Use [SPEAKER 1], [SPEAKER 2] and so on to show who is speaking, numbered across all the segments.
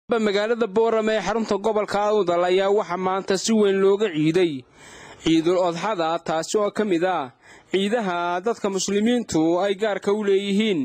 [SPEAKER 1] magaalada boorame ee xarunta gobolka awdal ayaa waxaa maanta si weyn looga ciiday ciidul odxada taasi oo ka mid ah ciidaha dadka muslimiintu ay gaarka u leeyihiin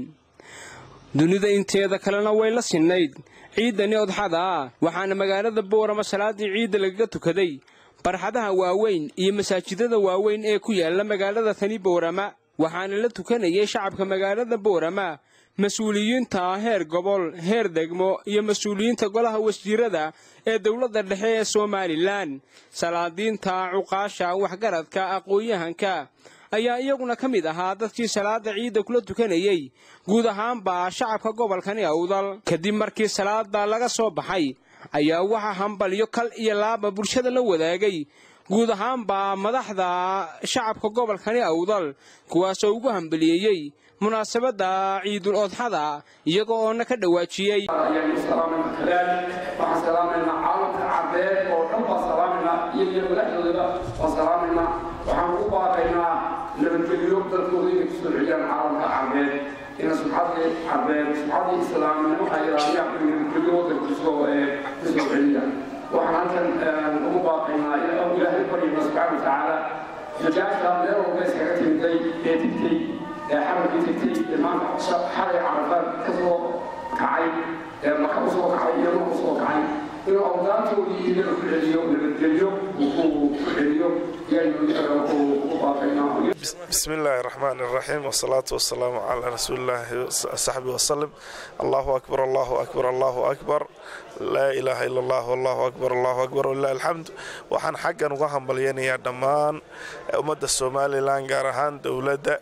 [SPEAKER 1] dunida inteeda kalena way la sinnayd ciidani odxada ah waxaana magaalada boorama salaadii ciidda lagaga tukaday barxadaha waaweyn iyo masaajidada waaweyn ee ku yaala magaalada tani boorama waxaana la tukanayay shacabka magaalada boorama mas-uuliyiinta heer gobol heer degmo iyo mas-uuliyiinta golaha wasiirada ee dowladda dhexe ee somalilan salaadiinta cuqaasha waxgaradka aqoon-yahanka ayaa iyaguna ka mid ahaa dadkii salaada ciidda kula tukanayey guud ahaanba shacabka gobolkani awdal kadib markii salaada laga soo baxay ayaa waxaa hambalyo kal iyo laaba bulshada la wadaagay guud ahaanba madaxda shacabka gobolkani awdal kuwaasoo ugu hambaliyeeyey munaasabadda ciidul odxada iyaga oona ka dhawaajiyey
[SPEAKER 2] ayaynu salaamayna kadaalik waxaan salaamaynaa caalamka carbeed oo dhan baan salaamaynaa iyo iyo madaxdoodaba waan salaamaynaa waxaan ugu baaqaynaa nabadgelyo dalkooda inay kusoo celiyaan caalamka carbeed ina subxadii carbeed subxadii islaamnimo waxay ilaaliyaan in nabadgelyo waddanka kusoo kusoo celiyaan waxaan halkan ugu baaqaynaa ilaahay baryayna subxaana watacaala xujaajta meel walba iskaga timiday ee tigtay ee xaramkii tigtay ee maanta xalay carafaan ka soo kacay ee maka u soo kacay iyo marku soo kacay inuu awdaantoodii iyaga ku celiyo nabadgelyo uu ku celiyo yaynu ugu baaqaynaa
[SPEAKER 3] بسم الله الرحمن الرحيم والصلاة والسلام على رسول الله صحبه وسلم الله أكبر الله أكبر الله أكبر لا إله إلا الله والله أكبر الله أكبر ولله الحمد waxaan xaggan uga hambalyanayaa dhammaan ummadda somalilan gaar ahaan dowladda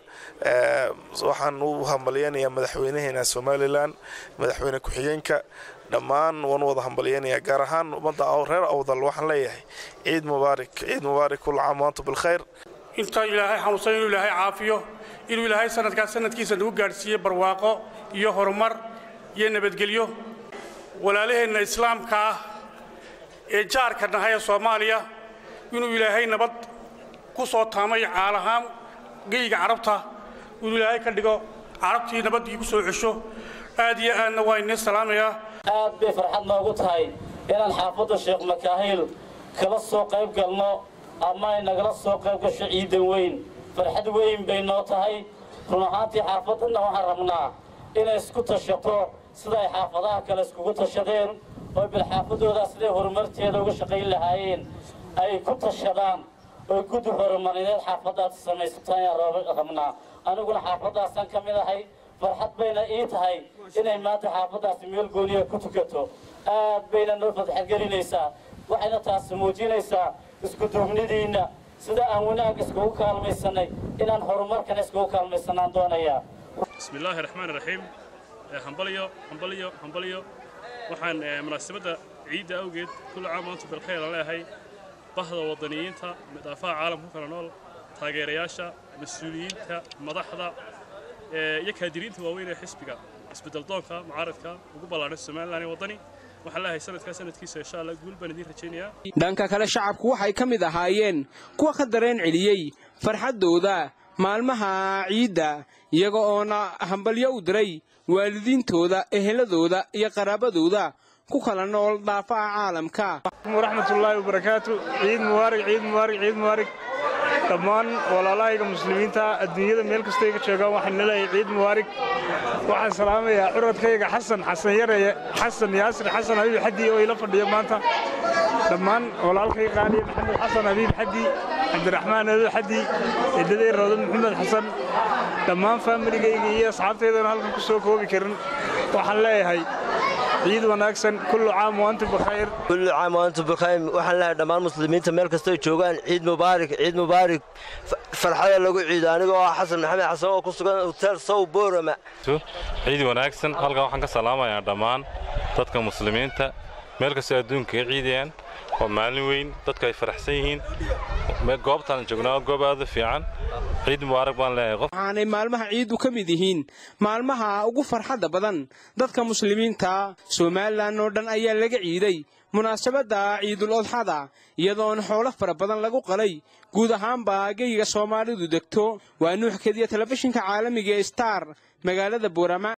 [SPEAKER 3] waxaan u hambalyanayaa madaxweynaheena somalilan madaxweyne ku-xigeenka dhammaan waan wada hambalyanayaa gaar ahaan ummadda reer awdal waxaan leeyahay ciid mubaarak ciid mubaarak kul caam waantu bilkhayr
[SPEAKER 4] inta ilaahay xanuunsan inuu ilaahay caafiyo inuu ilaahay sanadkaas sanadkiisa nagu gaadhsiiye barwaaqo iyo horumar iyo nabadgelyo walaalaheenna islaamka ah ee jaarka nahay ee soomaaliya inuu ilaahay nabad ku soo taamay caalahaan geyga carabta inuu ilaahay ka dhigo carabtii nabaddii ku soo cesho aad iyo aadna waa inii salaamayaa
[SPEAKER 5] aad bay farxad noogu tahay inaan xaafadda sheekh makaahil kala soo qayb galno ama ay nagala soo qayb gasho ciidan weyn farxad weyn bay noo tahay run ahaantii xaafaddanna waxaan rabnaa inay isku tashato sida ay xaafadaha kale iskugu tashadeen oo bilxaafadoodaa siday horumarteeda uga shaqayn lahaayeen ay ku tashadaan oo guddi horumarineed xaafaddaasi samaysataan ayaan rabnaa aniguna xaafaddaasaan ka mid ahay farxad bayna ii tahay inay maanta xaafaddaasi meel gooniya ku tukato aad bayna noo fadxadgelinaysaa waxayna taasi muujinaysaa iskuduubnidiinna sida aan wanaag iskugu kaalmaysanay inaan horumarkana iskugu kaalmaysanaan doonayaa
[SPEAKER 6] bismi illaahi raxmaan raxiim hambalyo hambalyo hambalyo waxaan munaasabadda ciidda awgeed kulla caam maantu bilkhayr aan leeyahay bahda waddaniyiinta midaafaha caalamka ku kala nool taageerayaasha mas-uuliyiinta madaxda iyo kaadiriinta waaweyn ee xisbiga isbeddeldoonka mucaaradka ugu ballaadhay somalilan ee waddani waxaan leeyahay sanadkaa sanadkiisa insha allah guul baan idiin rajaynayaa
[SPEAKER 1] dhanka kale shacabku waxay ka mid ahaayeen kuwa ka dareen celiyey farxaddooda maalmaha ciidda iyaga oona hambalyo u diray waalidiintooda eheladooda iyo qaraabadooda ku kala nool dhaafaha caalamka
[SPEAKER 7] waraxmatullaahi wabarakaatu ciid mubaarig ciid mubaarig ciid mubaarig dhammaan walaalahayga muslimiinta adduunyada meel kastay ka joogaan waxaan leeyahay ciid mubaarig waxaan salaamayaa curadkayga xasan xasan yareye xasan yaasir xasan habiib xaddi oo ila fadhiyo maanta dhammaan walaalkay qaaliye maxamed xasan habiib xaddi cabdiraxmaan ado xaddi edaday rawda maxamed xasan dhammaan faamiligayga iyo asxaabtaydana halkan ku soo koobi karin waxaan leeyahay ciid wanaagsan kullu caam waantum bikhayr
[SPEAKER 8] kullu caam waantum bikhayr waxaan leeyahay dhammaan muslimiinta meel kastoo joogaan ciid mubaarak ciid mubaarak farxada lagu ciido anigoo ah xasan maxamed xasan oo ku sugan hotel sow boorama
[SPEAKER 9] ciid wanaagsan halkan waxaan ka salaamayaa dhammaan dadka muslimiinta meel kastoo adduunka ka ciidayaan waa maalin weyn dadka ay faraxsan yihiin goobtaan joognaa goob aad u fiican ciid mubaarak baan leeyahay qof
[SPEAKER 1] waxaanay maalmaha ciiddu ka mid yihiin maalmaha ugu farxadda badan dadka muslimiinta somalilan oo dhan ayaa laga ciiday munaasabadda ciidul odxada iyadoona xoolo fara badan lagu qalay guud ahaanba geyga soomaalidu degto waa nuux kediya telefishinka caalamiga ee star magaalada boorama